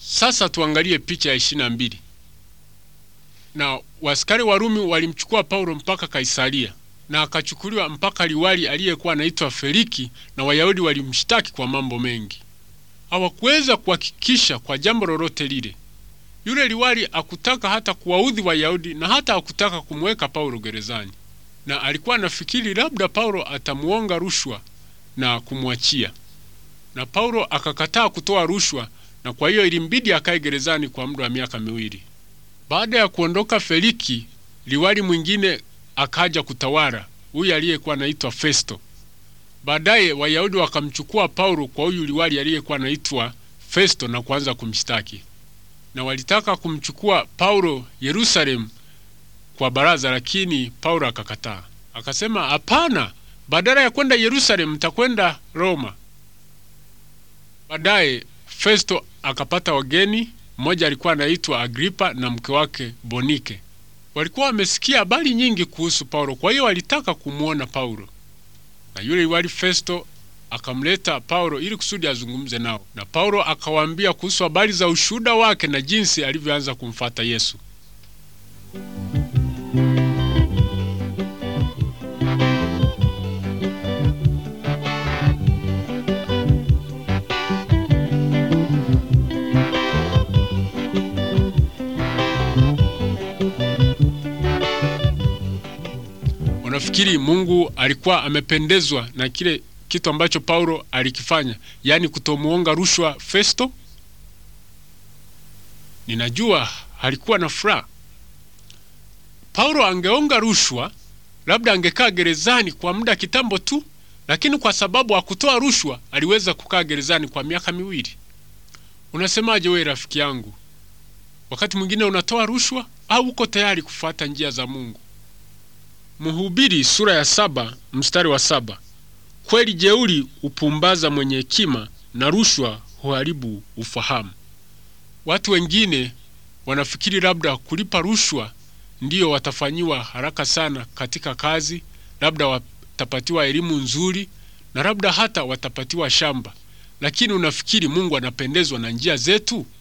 Sasa tuangalie picha ya ishirini na mbili. Na waskari Warumi walimchukua Paulo mpaka Kaisaria na akachukuliwa mpaka liwali aliyekuwa anaitwa Feliki, na Wayahudi walimshtaki kwa mambo mengi. Hawakuweza kuhakikisha kwa jambo lolote lile. Yule liwali akutaka hata kuwaudhi Wayahudi na hata hakutaka kumweka Paulo gerezani, na alikuwa anafikiri labda Paulo atamuonga rushwa na kumwachia, na Paulo akakataa kutoa rushwa na kwa hiyo ilimbidi akae gerezani kwa muda wa miaka miwili. Baada ya kuondoka Feliki, liwali mwingine akaja kutawala, huyu aliyekuwa anaitwa Festo. Baadaye Wayahudi wakamchukua Paulo kwa huyu liwali aliyekuwa anaitwa Festo na kuanza kumshtaki, na walitaka kumchukua Paulo Yerusalemu kwa baraza, lakini Paulo akakataa, akasema hapana, badala ya kwenda Yerusalemu mtakwenda Roma. Baadaye Festo akapata wageni. Mmoja alikuwa anaitwa Agripa na mke wake Bonike. Walikuwa wamesikia habari nyingi kuhusu Paulo, kwa hiyo walitaka kumwona Paulo, na yule liwali Festo akamleta Paulo ili kusudi azungumze nao, na Paulo akawaambia kuhusu habari za ushuhuda wake na jinsi alivyoanza kumfata Yesu. Unafikiri Mungu alikuwa amependezwa na kile kitu ambacho Paulo alikifanya, yaani kutomuonga rushwa Festo? Ninajua alikuwa na furaha. Paulo angeonga rushwa, labda angekaa gerezani kwa muda kitambo tu, lakini kwa sababu hakutoa rushwa, aliweza kukaa gerezani kwa miaka miwili. Unasemaje wewe rafiki yangu? Wakati mwingine unatoa rushwa au uko tayari kufuata njia za Mungu? Mhubiri sura ya saba mstari wa saba kweli jeuri hupumbaza mwenye hekima na rushwa huharibu ufahamu. Watu wengine wanafikiri labda kulipa rushwa ndiyo watafanyiwa haraka sana katika kazi, labda watapatiwa elimu nzuri na labda hata watapatiwa shamba. Lakini unafikiri Mungu anapendezwa na njia zetu?